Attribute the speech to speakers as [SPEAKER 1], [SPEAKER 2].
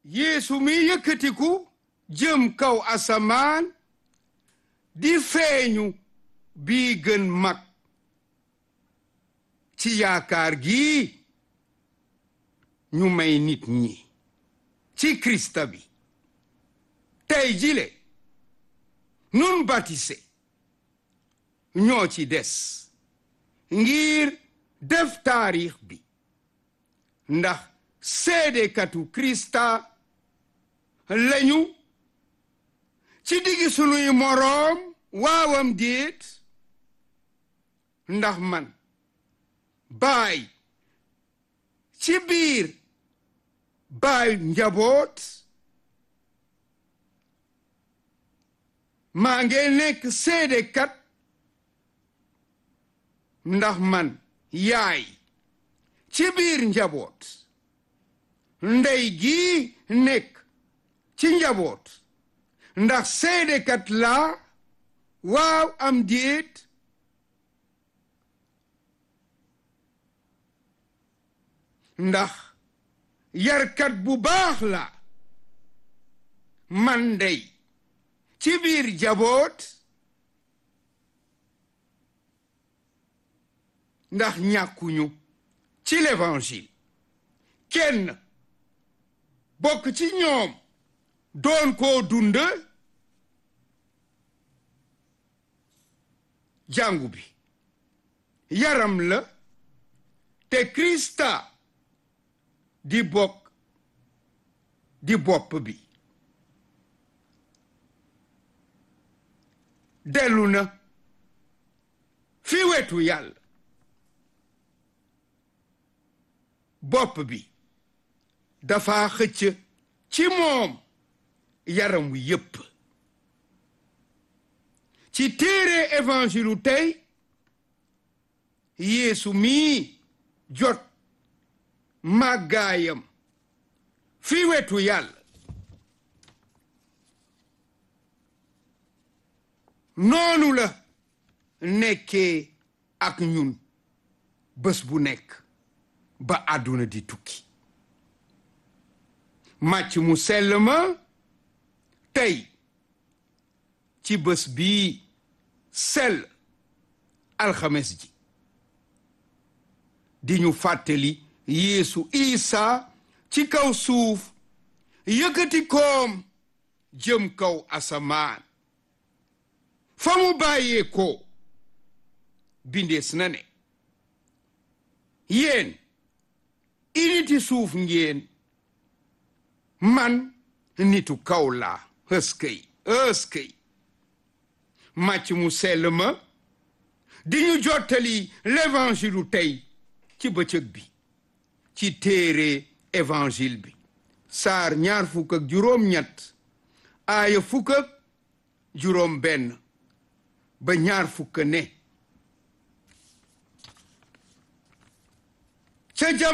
[SPEAKER 1] yeesu mi yëkkatiku jëm kaw asamaan di feeñu bii gën mag ci yaakaar gi ñu may nit ñi ci krista bi tey jile nun batise ñoo ci des ngir def taarix bi ndax seedekatu krista lañu ci diggi sunuy moroom waawam déet ndax man baay ci biir baay njaboot maa ngi nekk seedekat ndax man yaay ci biir njaboot ndey gi nekk ci njaboot ndax seedekat laa waaw am déet ndax yarkat bu baax la man ndey ci biir njaboot ndax ñàkkuñu ci l'évangile kenn bokk ci ñoom doon koo dund jàngu bi yaram la te Krista di bokk di bopp bi dellu na fi wetu yàlla bopp bi dafa xëcc ci moom yaram wi yépp ci téere évangilu tey yeesu mii jot màggaayam fi wetu yàlla noonu la nekkee ak ñun bés bu nekk ba àdduna di tukki màcc mu sell ma tey ci bés bii sell alxames ji di ñu fàttali yeesu isa ci kaw suuf yëkkati koom jëm kaw asamaan fa mu bàyyee ko bindees na ne yéen initi suuf ngeen man nitu kaw laa ëskëy ëskëy màcc mu sell ma di ñu jottali l'évangile tey ci bëccëg bi ci téere évangile bi saar ñaar fukk ak juróom ñett aaya fukk ak juróom benn ba ñaar fukk ne ca